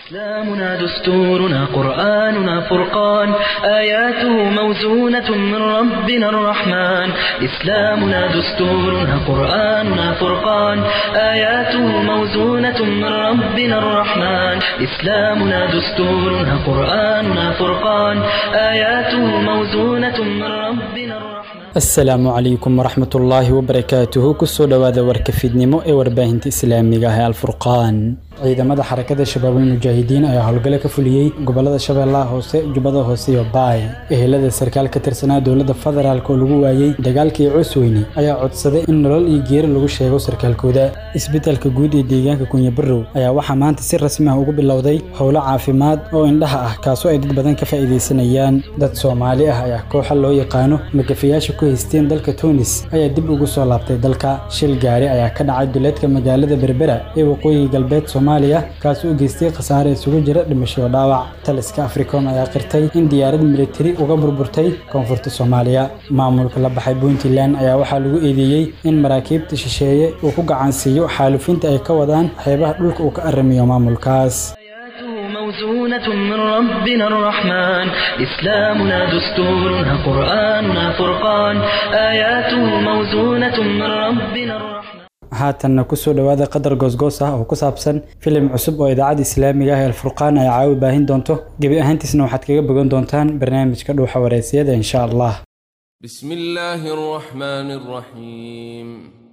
إسلامنا دستورنا قرآننا فرقان آياته موزونة من ربنا الرحمن إسلامنا دستورنا قرآننا فرقان آياته موزونة من ربنا الرحمن إسلامنا دستورنا قرآننا فرقان آياته موزونة من ربنا الرحمن asalaamu calaykum waraxmat ullaahi wabarakaatuhu kusoo dhowaada warka fiidnimo ee warbaahinta islaamiga ah ee alfurqaan ciidamada xarakada shabaabul mujaahidiin ayaa howlgalo ka fuliyey gobolada shabeellaha hoose jubbada hoose iyo baay ehelada sarkaal ka tirsanaa dowladda federaalk oo lagu waayey dagaalkii cusweyne ayaa codsaday in nolol iyo geeri lagu sheego sarkaalkooda isbeddelka guud ee deegaanka kunyabarow ayaa waxaa maanta si rasmi ah ugu bilowday howlo caafimaad oo indhaha ah kaasoo ay dad badan ka faa'iidaysanayaan dad soomaali ah ayaa kooxa loo yaqaano magafayaasha ku haysteen dalka tunis ayaa dib ugu soo laabtay dalka shil gaari ayaa ka dhacay duleedka magaalada berbera ee waqooyiga galbeed soomaaliya kaasoo u geystay khasaare isugu jira dhimasho dhaawac taliska africom ayaa qirtay in diyaarad militari uga burburtay koonfurta soomaaliya maamulka la baxay puntland ayaa waxaa lagu eedeeyey in maraakiibta shisheeye uu ku gacansiiyo xaalufinta ay ka wadaan xeebaha dhulka uu ka aramiyo maamulkaas موزونة من ربنا الرحمن إسلامنا دستورنا قرآننا فرقان آياته موزونة من ربنا الرحمن haatanna kusoo dhowaada qadar goosgoos ah oo ku saabsan filim cusub oo idaacadda islaamiga ah ee alfurqaan ay caawi baahin doonto gebi ahaantiisna waxaad kaga bogan doontaan barnaamijka dhuuxa wareysiyada insha allah بسم الله الرحمن الرحيم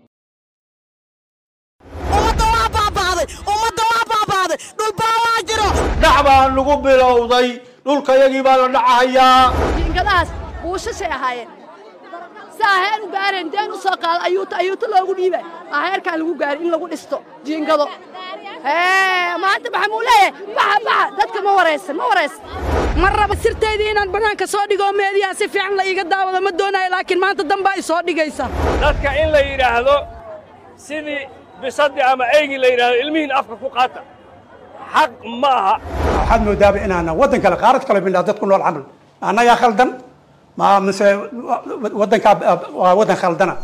ummadda waa baaba'day ummadda waa baaba'day dhulbaa waa jiro dhac baa lagu bilowday dhulkayagii baa la dhacahayaa jiingadahaas buushashay ahaayeen si aheer u gaareen deen u soo qaada ayuuta ayuuta loogu dhiibay aheerkaa lagu gaaray in lagu dhisto jiingado maanta maxaa muu leeyahay baxa baxa dadka ma waraysan ma waraysan ma raba sirteydii inaan bannaanka soo dhigo meediyaha si fiican la iiga daawado ma doonayo laakiin maanta danbaa i soo dhigaysa dadka in la yidhaahdo sidii bisadii ama eygii la yidhaahdo ilmihiin afka ku qaata xaq ma aha waxaad moodaaba inaana waddan kale qaarad kale midhaa dad ku nool camal annagaa khaldan ma mise waddankaa waa waddan khaldana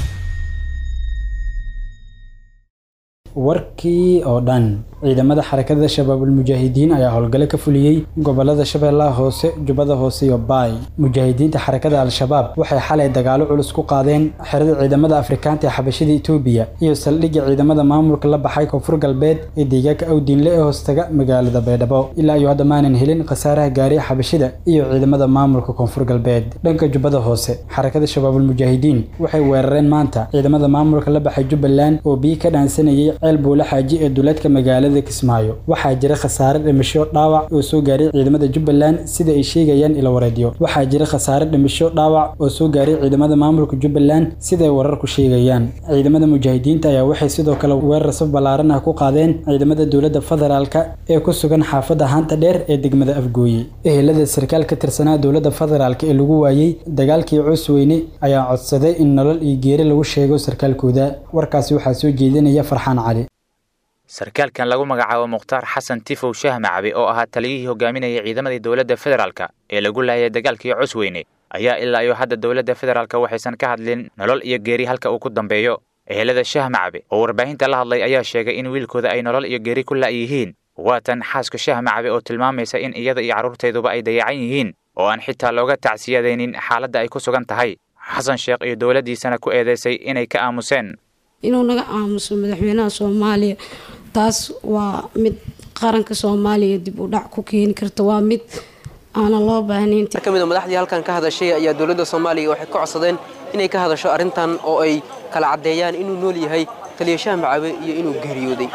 warkii oo dhan ciidamada xarakada shabaabul mujaahidiin ayaa howlgalo ka fuliyey gobolada shabeellaha hoose jubbada hoose iyo baay mujaahidiinta xarakada al-shabaab waxay xalay dagaalo culus ku qaadeen xerada ciidamada afrikaanta ee xabashida etoobiya iyo saldhigga ciidamada maamulka la baxay koonfur galbeed ee deegaanka awdiinle ee hoostaga magaalada baydhabo ilaa iyo hadda maanan helin khasaaraha gaariya xabashida iyo ciidamada maamulka koonfur galbeed dhanka jubbada hoose xarakada shabaabul mujaahidiin waxay weerareen maanta ciidamada maamulka la baxay jubbaland oo biyi ka dhaansanayay ceel buula xaaji ee duleedka magaalada kismaayo waxaa jira khasaare dhimasho dhaawac oo soo gaaray ciidamada jubbaland sida ay sheegayaan ila wareedyo waxaa jira khasaare dhimasho dhaawac oo soo gaaray ciidamada maamulka jubbaland siday wararku sheegayaan ciidamada mujaahidiinta ayaa waxay sidoo kale weerar saf ballaaran ah ku qaadeen ciidamada dowladda federaalka ee ku sugan xaafadda haanta dheer ee degmada afgooye ehelada sarkaal ka tirsanaa dowladda federaalka ee lagu waayey dagaalkii cusweyne ayaa codsaday in nolol iyo geeri lagu sheego sarkaalkooda warkaasi waxaa soo jeedinaya farxaan cali sarkaalkan lagu magacaabo mukhtaar xasan tifow shaah macabe oo ahaa taliyihii hogaaminayay ciidamadii dowladda federaalka ee lagu laayay dagaalkii cusweyne ayaa ilaa iyo hadda dowladda federaalka waxaysan ka hadlin nolol iyo geeri halka uu ku dambeeyo ehelada shaah macabe oo warbaahinta la hadlay ayaa sheegay in wiilkooda ay nolol iyo geeri ku la'yihiin waatan xaaska shaah macabe oo tilmaamaysa in iyada iyo carruurteeduba ay dayacan yihiin oo aan xitaa looga tacsiyadaynin xaaladda ay ku sugan tahay xasan sheekh iyo dowladdiisana ku eedeysay inay ka aamuseen inuu naga aamuso madaxweynaha soomaaliya taas waa mid qaranka soomaaliya dib u dhac ku keeni karta waa mid aanan loo baahnayn ka mid a madaxdii halkan ka hadashay ayaa dowladda soomaaliya waxay ka codsadeen inay ka hadasho arrintan oo ay kala caddeeyaan inuu nool yahay taliyashaha macabe iyo inuu geeriyooday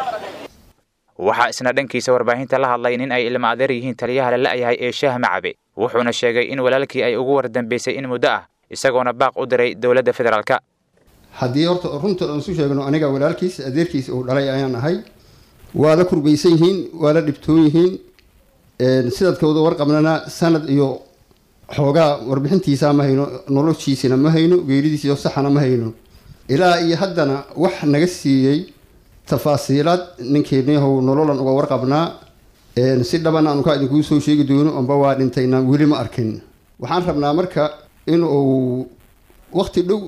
waxaa isna dhankiisa warbaahinta la hadlay nin ay ilma adeer yihiin taliyaha la la'yahay ee shaah macabe wuxuuna sheegay in walaalkii ay ugu wardambeysay in muddo ah isagoona baaq u diray dowladda federaalka haddii horta runta aan isu sheegno aniga walaalkiis adeerkiis uu dhalay ayaan ahay waa la kurbaysan yihiin waa la dhibtoon yihiin sidadkooda warqabnana sanad iyo xoogaa warbixintiisa ma hayno noloshiisina ma hayno geeridiisiyo saxana ma hayno ilaa iyo haddana wax naga siiyey tafaasiilaad ninkeeniyahow nololan uga warqabnaa si dhaban aanu kaa idinkuu soo sheegi doono amba waa dhintayna weli ma arkin waxaan rabnaa marka in uu waqti dhow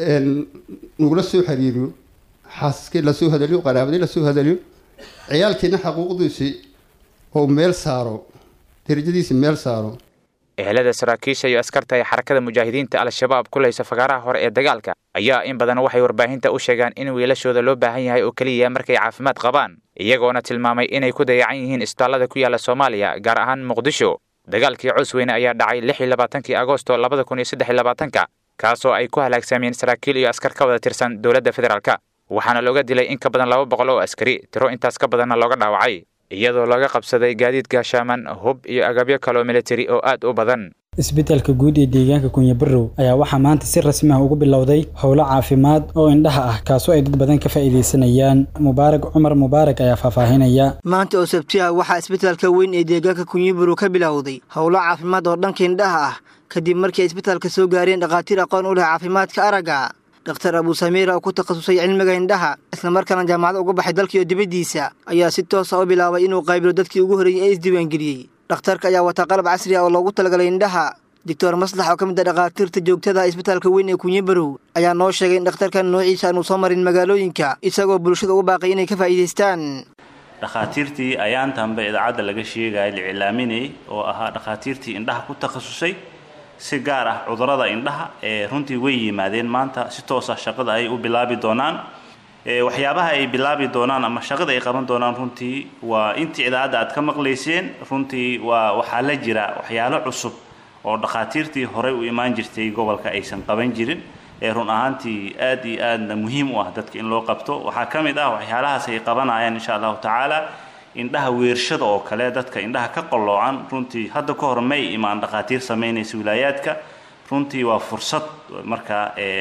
nagula soo xiriiriyo xaasaskii lasoo hadaliyo qaraabadii lasoo hadaliyo ciyaalkiina xaquuqdiisii oo meel saaro darajadiisa meel saaro ehelada saraakiisha iyo askarta ee xarakada mujaahidiinta al-shabaab kulaysa fagaaraha hore ee dagaalka ayaa in badan waxay warbaahinta u sheegaan in wiilashooda loo baahan yahay oo keliya markay caafimaad qabaan iyagoona tilmaamay inay ku dayacan yihiin isbitaallada ku yaala soomaaliya gaar ahaan muqdisho dagaalkii cusweyne ayaa dhacay lix iyo labaatankii agosto labada kun iyo saddex iyo labaatanka kaasoo ay ku halaagsameen saraakiil iyo askar ka wada tirsan dowladda federaalka waxaana looga dilay in ka badan laba boqol oo askari tiro intaas ka badanna looga dhaawacay iyadoo laga qabsaday gaadiid gaashaaman hub iyo agabyo kaloo militari oo aad u badan isbitaalka guud ee deegaanka kunyabarow ayaa waxaa maanta si rasmi ah ugu bilowday howlo caafimaad oo indhaha ah kaasoo ay dad badan ka faa'iidaysanayaan mubaarak cumar mubaarak ayaa faahfaahinaya maanta oo sabti ah waxaa isbitaalka weyn ee deegaanka kunyabarow ka bilowday howlo caafimaad oo dhanka indhaha ah kadib markii ay isbitaalka soo gaareen dhakhaatiir aqoon u leh caafimaadka aragga dhakhtar abuu samiira oo ku takhasusay cilmiga indhaha islamarkaana jaamacad uga baxay dalkiiyo dibaddiisa ayaa si toosa u bilaabay inuu qaybilo dadkii ugu horreeyey ee isdiiwaangeliyey dhakhtarka ayaa wataa qalab casri ah oo loogu talagalay indhaha doctor maslax oo ka mid a dhakhaatiirta joogtada isbitaalka weyn ee kunyabarow ayaa noo sheegay in dhakhtarkan noociisa aanu soo marin magaalooyinka isagoo bulshada ugu baaqay inay ka faa'iidaystaan dhakhaatiirtii ayaantanba idaacadda laga sheegaya la iclaaminayay oo ahaa dhakhaatiirtii indhaha ku takhasusay si gaar ah cudurrada indhaha ee runtii way yimaadeen maanta si toosa shaqada ay u bilaabi doonaan waxyaabaha ay bilaabi doonaan ama shaqada ay qaban doonaan runtii waa intii idaacadda aad ka maqlayseen runtii waa waxaa la jira waxyaalo cusub oo dhakhaatiirtii horey u imaan jirtay gobolka aysan qaban jirin ee run ahaantii aad iyo aadna muhiim u ah dadka in loo qabto waxaa ka mid ah waxyaalahaas ay qabanayaan insha allahu tacaala indhaha weershada oo kale dadka indhaha ka qalloocan runtii hadda ka hor may imaan dhakhaatiir samaynaysa wilaayaadka runtii waa fursad marka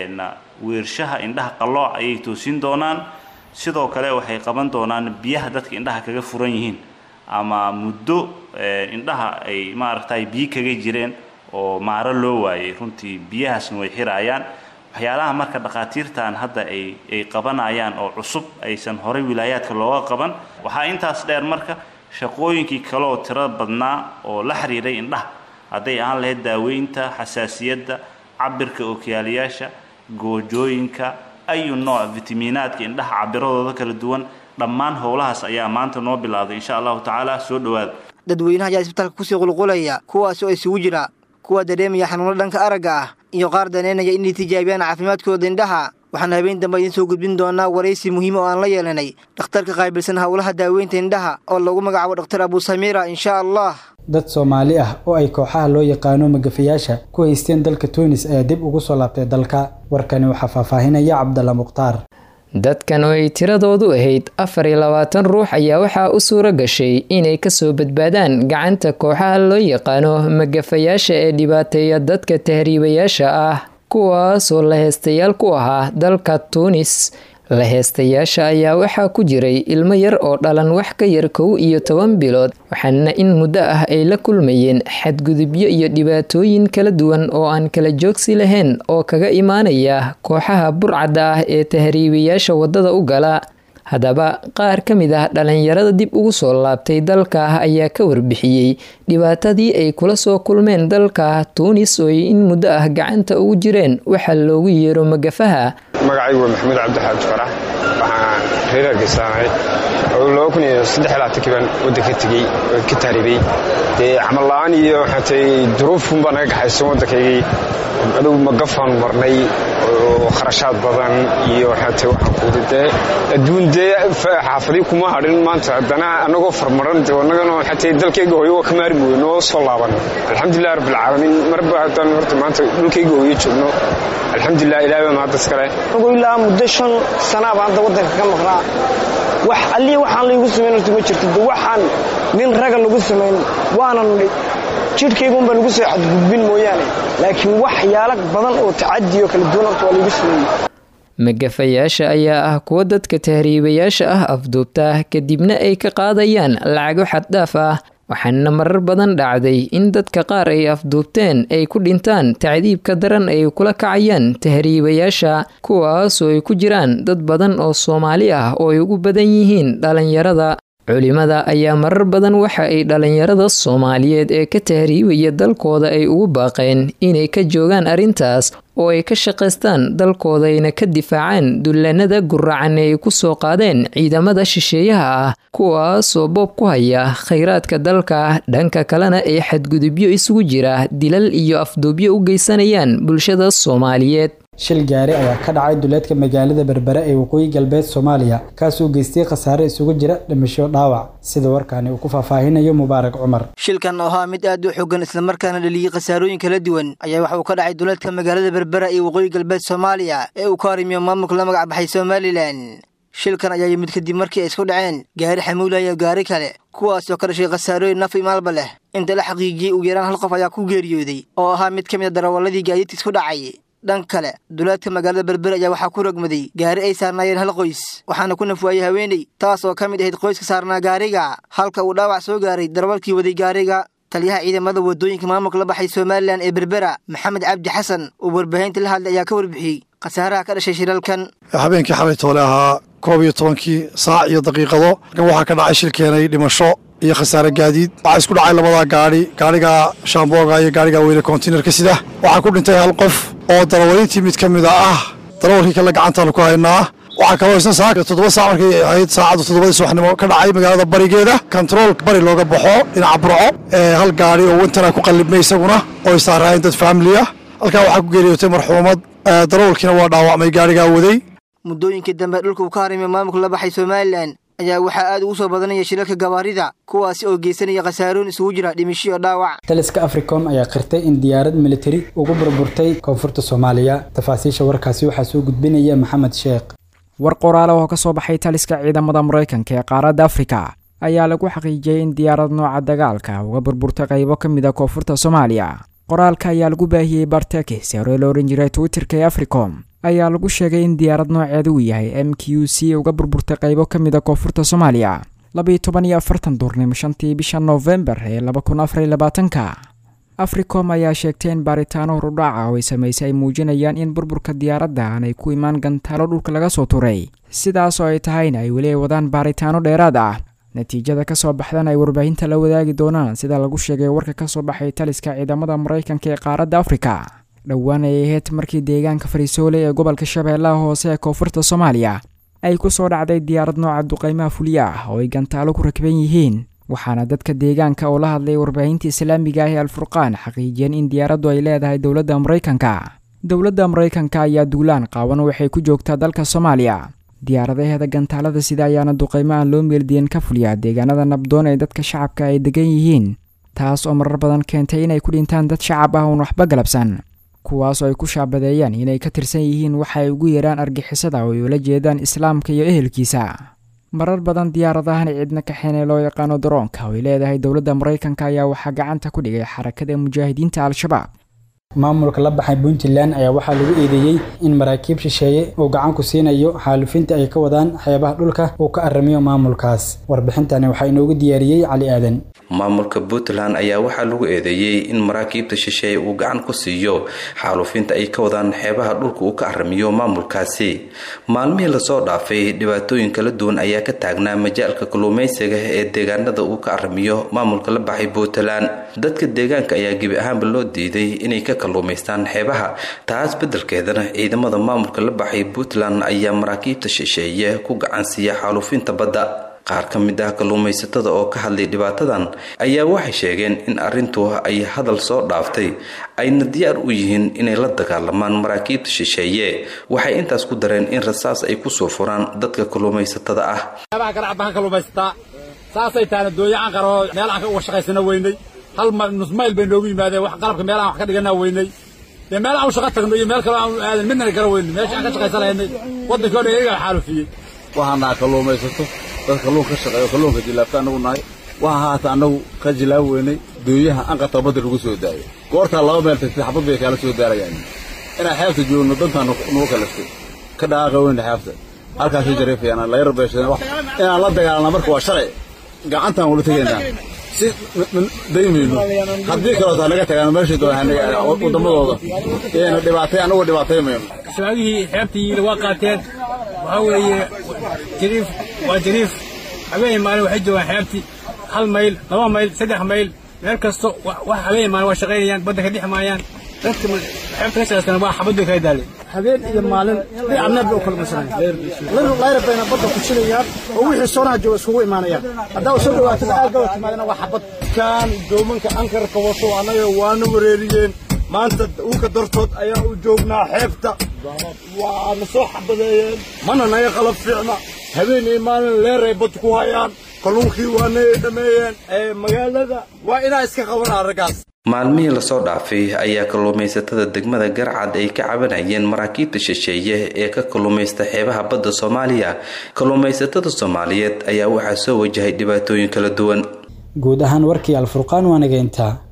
weershaha indhaha qallooc ayay toosin doonaan sidoo kale waxay qaban doonaan biyaha dadka indhaha kaga furan yihiin ama muddo indhaha ay maaragtay biyo kaga jireen oo maaro loo waayay runtii biyahaasna way xiraayaan waxyaalaha marka dhakhaatiirtan hadda ay ay qabanayaan oo cusub aysan horey wilaayaadka looga qaban waxaa intaas dheer marka shaqooyinkii kale oo tiro badnaa oo la xiriiray indhaha hadday ahaan lahayd daaweynta xasaasiyadda cabirka ookiyaalayaasha goojooyinka ayu nooc fitamiinaadka indhaha cabiradooda kala duwan dhammaan howlahaas ayaa maanta noo bilowday insha allahu tacaala soo dhowaada dadweynaha ayaa isbitaalka kusii qulqulaya kuwaas oo isugu jira kuwa dareemaya xanuuno dhanka aragga ah iyo qaar daneynaya inay tijaabiyaan caafimaadkooda indhaha waxaan habeen dambe idiin soo gudbin doonaa waraysi muhiima oo aan la yeelanay dhakhtarka qaabilsan howlaha daaweynta indhaha oo lagu magacaabo dhakhtar abuu samiira insha allah dad soomaali ah oo ay kooxaha loo yaqaano magafayaasha ku haysteen dalka tuunis ayaa dib ugu soo laabtay dalka warkani waxaa faahfaahinaya cabdalla mukhtaar dadkan oo ay tiradoodu ahayd afar iyo labaatan ruux ayaa waxaa u suura gashay inay kasoo badbaadaan gacanta kooxaha loo yaqaano magafayaasha ee dhibaateeya dadka tahriibayaasha ah kuwaasoo la heestayaal ku ahaa dalka tuunis la heestayaasha ayaa waxaa ku jiray ilmo yar oo dhalan wax ka yar kow iyo toban bilood waxaana in muddo ah ay la kulmayeen xadgudubyo iyo dhibaatooyin kala duwan oo aan kala joogsi lahayn oo kaga imaanaya kooxaha burcadda ah ee tahriibayaasha waddada u gala haddaba qaar ka mid ah dhalinyarada dib ugu soo laabtay dalka ayaa ka warbixiyey dhibaatadii ay kula soo kulmeen dalka tuunis oo ay in muddo ah gacanta ugu jireen waxaa loogu yeero magafaha magacaygu waa maxamuud cabdixaaj farax waxaan reer hargeysaanahay oo laba kun iyo saddex labaatankii baan waddanka tegey oo ka taaribay dee camal la-aan iyo waxaa tahay duruufun baa naga gaxaysan waddankaygii adugu magafaan marnay oo kharashaad badan iyo waxaa tahay waxaan kuudi dee adduun dee xaafadii kuma hadhin maanta haddana annagoo farmaran dee annagana waxaa tahay dalkayga hooyo waa ka maari mooye noo soo laaban alxamdulilah rabbilcaalamiin marba haddaan horta maanta dhulkayga hooyo joogno alxamdulilah ilahay baa mahaddas kale anigu ilaa muddo shan sanaa baan hadda waddanka ka maqnaa wax allii waxaan laygu samayn horta ma jirto de waxaan nin raga lagu samayn waanan jidhkaygunbaa lagu soo xadgudbin mooyaane laakiin waxyaalo badan oo tacadiyo kala duwan horta waa laygu sameeyey magafayaasha ayaa ah kuwa dadka tahriibayaasha ah afduubta kadibna ay ka qaadayaan lacago xaddhaaf ah waxaana marar badan dhacday in dadka qaar ay afduubteen ay ku dhintaan tacdiibka daran ay kula kacayaan tahriibayaasha kuwaasoo ay ku jiraan dad badan oo soomaali ah oo ay ugu badan yihiin dhalinyarada culimada ayaa marar badan waxa ay dhalinyarada soomaaliyeed ee ka tahriibaya dalkooda ay ugu baaqeen inay ka joogaan arrintaas oo ay ka shaqaystaan dalkoodayna ka difaacaan dullanada guracan ee ay ku soo qaadeen ciidamada shisheeyaha ah kuwaasoo boob ku haya khayraadka dalka dhanka kalena ay xadgudubyo isugu jira dilal iyo afduubyo u geysanayaan bulshada soomaaliyeed shil gaari ayaa ka dhacay duleedka magaalada berbere ee waqooyi galbeed soomaaliya kaasoo geystay khasaare isugu jira dhimasho dhaawac sida warkaani uu ku faahfaahinayo mubaarak cumar shilkan oo ahaa mid aad u xogan islamarkaana dhaliyey khasaarooyin kala duwan ayaa waxa uu ka dhacay duleedka magaalada berbera ee waqooyi galbeed soomaaliya ee uu ka harimiyo maamulka la magac baxay somalilan shilkan ayaa yimid kadib markii ay isku dhaceen gaari xamuula iyo gaari kale kuwaasoo ka dhashay khasaarooyin naf imaalba leh inta la xaqiijiyey ugu yaraan hal qof ayaa ku geeriyooday oo ahaa mid ka mid a darawalladii gaadiidka isku dhacay dhan kale duleedka magaalada berber ayaa waxaa ku rogmaday gaari ay saarnaayeen hal qoys waxaana ku nafwaayey haweeney taas oo ka mid ahayd qoyska saarnaa gaariga halka uu dhaawac soo gaaray darawalkii waday gaariga taliyaha ciidamada wadooyinka maamulka la baxay somalilan ee berbera maxamed cabdi xasan oo warbaahinta la hadlay ayaa ka warbixiyey khasaaraha ka dhashay shilalkan habeenkii xalay toole ahaa koob iyo tobankii saac iyo daqiiqado kan waxaa ka dhacay shil keenay dhimasho iyo khasaare gaadiid waxaa isku dhacay labadaa gaadhi gaadhiga shaambooga iyo gaadhiga weyne kontiinarka sida waxaa ku dhintay hal qof oo darawalintii mid ka mida ah darawalkii kale gacantaanu ku haynaa waxaa kaloo isna saaka toddoba saac markay ahayd saacadda toddobadii subaxnimo ka dhacay magaalada barigeeda kontarool bari looga baxo dhinaca burco ee hal gaadhi oo wintana ku qallibmay isaguna oo ay saaraayeen dad faamiliya halkaa waxaa ku geeriyootay marxuumad darawalkiina waa dhaawacmay gaadhigaa waday muddooyinkii dambe dhulka uu ka harimiyo maamulka la baxay somalilan ayaa waxaa aad ugu soo badanaya shilalka gabaarida kuwaasi oo geysanaya khasaarooyin isugu jira dhimisho iyo dhaawac taliska africom ayaa qirtay in diyaarad militari ugu burburtay koonfurta soomaaliya tafaasiisha warkaasi waxaa soo gudbinaya maxamed sheekh war qoraale oo ka soo baxay taliska ciidamada maraykanka ee qaaradda afrika ayaa lagu xaqiijiyey in diyaarad nooca dagaalka uga burburtay qaybo ka mid a koonfurta soomaaliya qoraalka ayaa lagu baahiyey bartekis hore la ohan jiray twitterka ee africom ayaa lagu sheegay in diyaarad nooceeda uu yahay m q c uga burburtay qaybo ka mid a koonfurta soomaaliya labiyo toban iyo afartan duurnimo shantii bisha noofembar ee laba kun afar iyo labaatanka africom ayaa sheegtay in baaritaano horudhaaca oo ay samaysay ay muujinayaan in burburka diyaaradda aanay ku imaan gantaalo dhulka laga soo turay sidaas oo ay tahayna ay weli ay wadaan baaritaano dheeraad ah natiijada ka soo baxdan ay warbaahinta la wadaagi doonaan sida lagu sheegay warka ka soo baxay taliska ciidamada maraykanka ee qaaradda afrika dhowaan ay ahayd markii deegaanka fariisoole ee gobolka shabeellaha hoose ee koonfurta soomaaliya ay ku soo dhacday diyaarad nooca duqaymaha fulya ah oo ay gantaalo ku rakban yihiin waxaana dadka deegaanka oo la hadlay warbaahinta islaamiga ah ee alfurqaan xaqiijiyeen in diyaaraddu ay leedahay dowladda maraykanka dowladda maraykanka ayaa duulaan qaawan waxay ku joogtaa dalka soomaaliya diyaaradaheeda gantaalada sida ayaana duqaymo aan loo meeldiyen ka fuliyaa deegaanada nabdoon ee dadka shacabka ay degan yihiin taas oo marar badan keentay inay ku dhintaan dad shacab ah oon waxba galabsan kuwaasoo ay ku shaabadeeyaan inay ka tirsan yihiin waxa ay ugu yeeraan argixisada oo ay ula jeedaan islaamka iyo ehelkiisa marar badan diyaaradahan cidna kaxeen ee loo yaqaano daroonka oo ay leedahay dowladda maraykanka ayaa waxaa gacanta ku dhigay xarakada mujaahidiinta al-shabaab maamulka la baxay puntland ayaa waxaa lagu eedeeyey in maraakiib shisheeye uu gacan ku siinayo xaalufinta ay ka wadaan xeebaha dhulka uu ka arrimiyo maamulkaas warbixintani waxaa inoogu diyaariyey cali aadan maamulka puntland ayaa waxaa lagu eedeeyey in maraakiibta shisheeye uu gacan ku siiyo xaalufinta ay ka wadaan xeebaha dhulka uu ka arrimiyo maamulkaasi maalmihii lasoo dhaafay dhibaatooyin kala duwan ayaa ka taagnaa majaalka kalluumaysiga ee deegaanada uu ka arrimiyo maamulka la baxay puntland dadka deegaanka ayaa gebi ahaanba loo diiday inay ka kalluumaystaan xeebaha taas beddelkeedana ciidamada maamulka la baxay puntland ayaa maraakiibta shisheeye ku gacan siiya xaalufinta badda qaar ka mid ah kalluumaysatada oo ka hadlay dhibaatadan ayaa waxay sheegeen in arrintu ay hadal soo dhaaftay ayna diyaar u yihiin inay la dagaalamaan maraakiibta shisheeye waxay intaas ku dareen in rasaas ay kusoo furaan dadka kalluumaysatada ah saasay taana dooye aan qaro meel aan uga shaqaysana weynay hal nus mayl bay noogu yimaadeen wax qalabka meel aan wax ka dhigana weynay dee meel aan u shaqo tagno iyo meel kale aan aadan midnana gara weynay meesha aan ka shaqaysanaynay waddankii o dhan iyagaa xaalufiyey waxaanaa kalluumaysato dad kalluun ka shaqeeyo kalluunka jilaabta annagu nahay waxa haata annagu ka jilaab weynay dooyaha anqata badda lagu soo daayo goortaa laba meel tagtay xabad bay kaala soo daarayaan inaan xeebta joogno dantaan nugu kalaftay ka dhaqaaqa weyna xeebta halkaasay jareefayaan la yar beeshadeen inaan la dagaalana marka waa shalay gacantaan wala tegaynaa si daymayno haddii kaleotaa naga tagaan meeshay doonaan waddamadooda iyayna dhibaatay annagu dhibaataymayno shabaabihii xeebtii waa qaateen waxaa weeye jariif waa jariif habeen maalin waxay joogaan xeebtii hal mayl laba mayl saddex mayl meel kasto wax habeen maalin waa shaqaynayaan badda ka dhex maayaan dadka xeebta ka shaqaystana waa xabad bay kala daaleen habeen iyo maalin dhinac bay u kala marsanayaan layra bayna badda ku jilayaan oo wixii soonaha jooga iskugu imaanayaan haddaa soo dhawaatid aagaba timaadana waa xabad kan doomanka ankarka wato annaga waana wareeriyeen maanta uka dartood ayaa u joognaa xeebta waana soo xabadeeyeen mana naga qalab fiicna habeen iyo maalin leeray bad ku hayaan kalluunkii waana dhameeyeen magaalada waa inaa iska qabanaa raggaas maalmihii lasoo dhaafay ayaa kalluumaysatada degmada garcad ay ka cabanayeen maraakiibta shisheeye ee ka kalluumaysta xeebaha badda soomaaliya kalluumaysatada soomaaliyeed ayaa waxaa soo wajahay dhibaatooyin kala duwan guud ahaan warkii alfurqaan waa nageyntaa